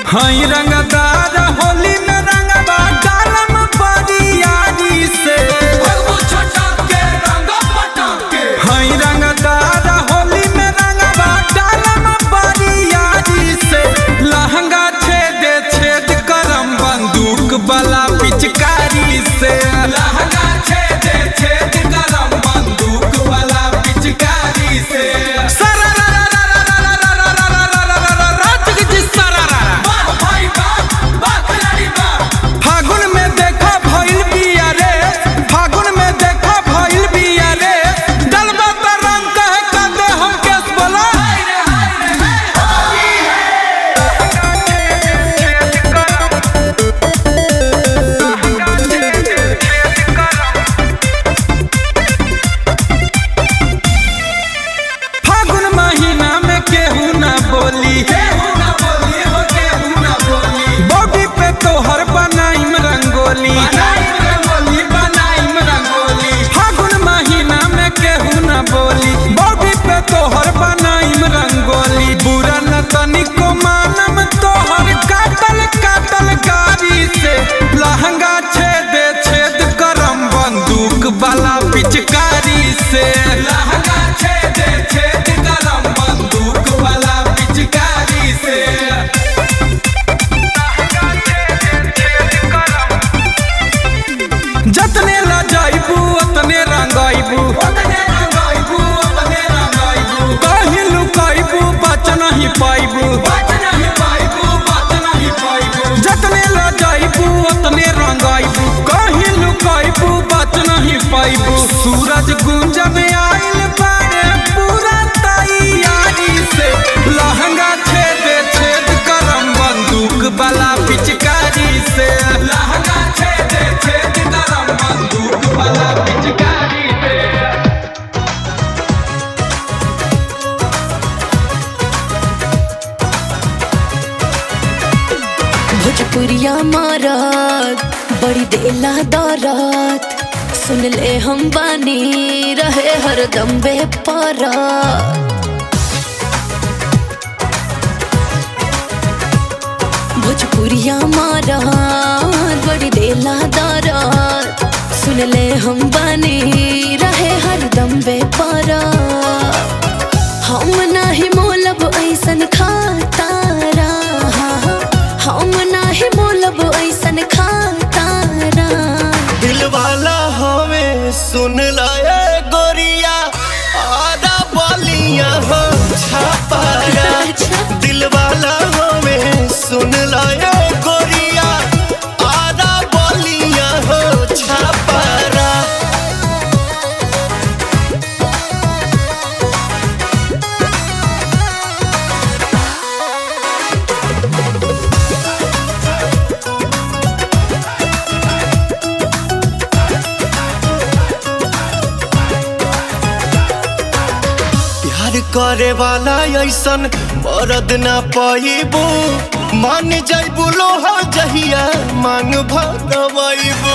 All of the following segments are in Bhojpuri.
हई रंगदार होली में रंगवा डालम बरियारी से हई रंगदार होली में रंगवा डालम बरियारी से लहंगा छेद छेद करम बंदूक वाला पिचकारी से लहंगा छेद छेद करम बंदूक वाला पिचकारी से फागुन में देखा भइल बिया रे फागुन में देखा भइल बिया रे डलबा त रंग कहे का दे हम केस बोला फागुन महीना में केहू ना बोली केहू ना बोली हो केहू ना बोली बॉडी पे तोहर बनाइम रंगोली बनाइम रंगोली बनाइम रंगोली फागुन महीना में केहू ना बोली बॉडी पे तोहर बनाइम रंगोली बुरा न तनिको मानम तोहर काटल काटल गाड़ी से लहंगा छेद छेद करम बंदूक वाला पिचकारी से लहंगा छेद छेद करम बंदूक वाला पिचकारी से जतने ला जाइबू ओतने रंगाइबू कहीं लुकाइबू बच नहीं पाइबू जतने ला जाइबू ओतने रंगाइबू कहीं लुकाइबू बच नहीं पाइबू सूरज गुंज में आइल बारे पूरा तैयारी से लहंगा छेद छेद करम बंदूक वाला पिचकारी से लहंगा छेद छेद करम बंदूक वाला पिचकारी से भोजपुरिया मारत बड़ी देला दौरत सुन ले हम बानी रहे हरदम बेपरत भोजपुरिया मारत बड़ी देला दौरत सुन ले हम बानी रहे हरदम बेपरत हम नाही मोलब ऐसन खातारा हम नाही मोलब ऐसन खातारा दिल वाला हमें सुन लाए गोरिया आधा बोलिया हो छापारा दिल वाला हमें सुन लाए गोरिया आधा बोलिया हो छापारा प्यार करे वाला ऐसन मरद ना पाइबू मान जाइबू लोहा जहिया मांग भरवाइबू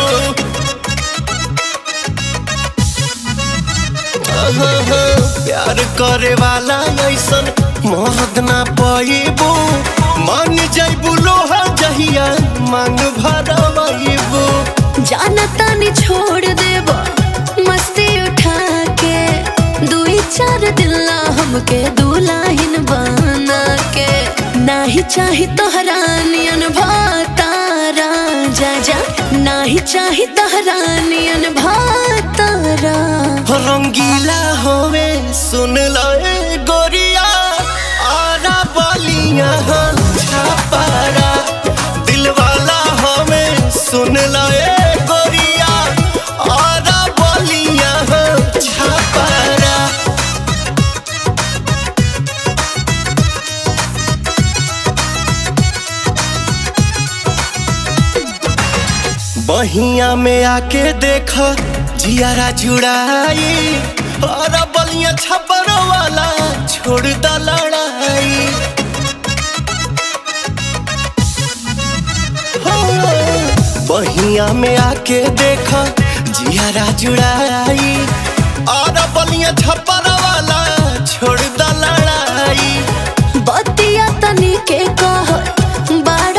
प्यार करे वाला ऐसन मरद ना पाइबू मान जाइबू लोहा जहिया मांग भरवाइबू जाना तानी छोड़ देब मस्ती उठा के दुई चार दिल्ला हमके दुलाहिन बना के नाही चाही तोहरा नियन भातारा जा जा नाही चाही तोहरा नियन भातारा रंगीला होवे सुन लए गोरिया आरा बलिया छापारा दिल वाला हमें सुन लए गोरिया आरा बलिया छापारा बहिया में आके देख जियारा जुड़ाई और बलिया छप्पर वाला छोड़ द लड़ाई हो, बहिया में आके देख जियारा जुड़ाई और बलिया छप्पर वाला छोड़ द लड़ाई बतिया तनी के कह बार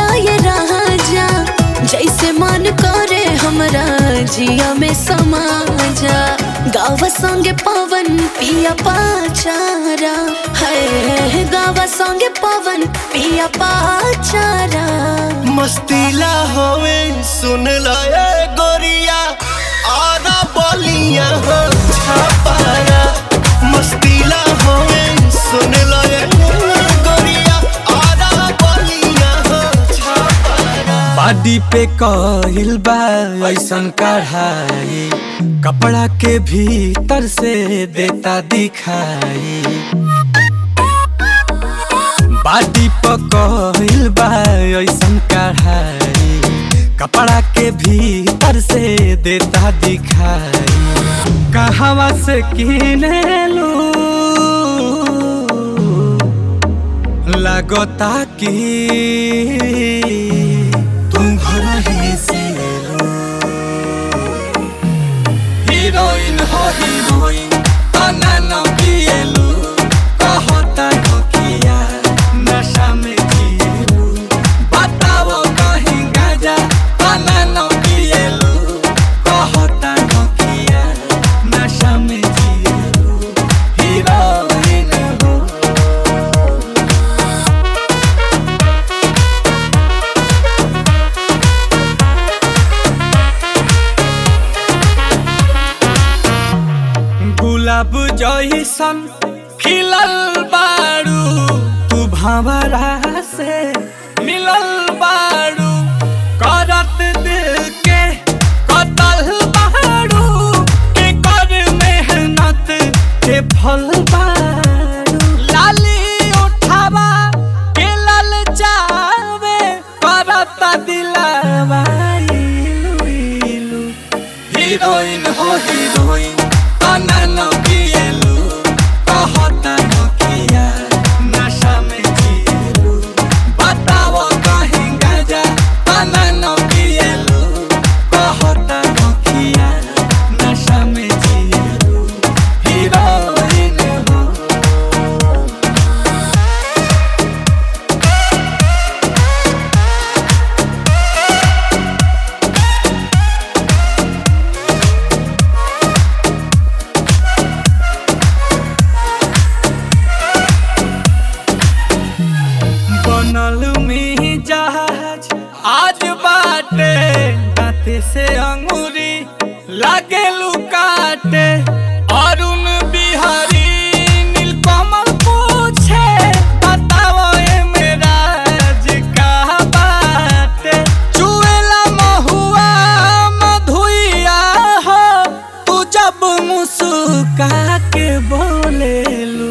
जिया में समा जा गावा संगे पवन पिया पाचारा है गावा संगे पवन पिया पाचारा मस्तीला होवे सुन ला ए गोरिया आना बोलिया हो छापारा मस्तीला होवे सुन ला ए गोरिया आना बोलिया हो छापारा बाडी पे कहिल बा ऐसन कढ़ाई कपड़ा के भीतर से देता दिखाई बाडी पे कहिल बा ऐसन कढ़ाई कपड़ा के भीतर से देता दिखाई कहवा से किने लू लगता कि तुम घर ही से लो हीरोइन हो हीरोइन तना न पिएलू कहता हो किया नशा में जिएलू बताओ कहीं गाजा तना न पिएलू कहता हो किया नशा में जिएलू हीरोइन हो गुलाब जैसन खिलल बारू तू भंवरा से मिलल बारू करत दिल के कतल बारू के कर मेहनत के फल बारू लाली उठावा के लल जावे करत दिलावा इलू इलू हीरोइन हो हीरोइन तना न पिएलू कहता न किया नशा में जिएलू बताओ कहीं गाजा तना न पिएलू कहता न किया नशा में जिएलू हीरोइन हो बनल में जहाज आज बाटे दाते से अंगूरी लागे लुकाटे अरुण बिहारी नीलकमल पूछे बताओ ए मेरा का बाटे चुएला महुआ मधुइया हो तू जब मुस्का के बोलेलू